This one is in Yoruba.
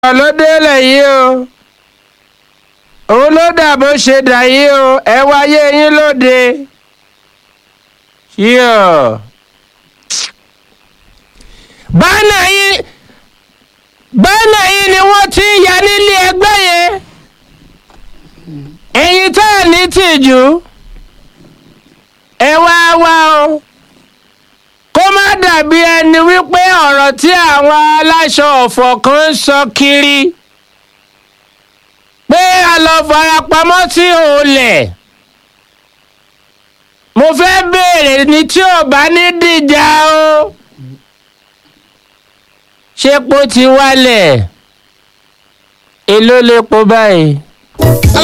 ọ̀rọ̀ ló délẹ̀ yìí o òun ló dà bó ṣe dà yìí o ẹ wáyé yín lóde yíò. bánà yìí bánà yìí ni wọ́n ti ń ya nílé ẹgbẹ́ yẹn ẹ̀yin tá à ní tìjú ẹ wá wá o kó má dàbí ẹni wípé ọ̀rọ̀ tí àwọn aláṣọ ọ̀fọ̀ kan ń sọ kiri pé a lọ farapamọ́ sí olè mo fẹ́ béèrè ní tí ò bá ní dìjà o ṣépo ti wálẹ̀ èló lè po báyìí.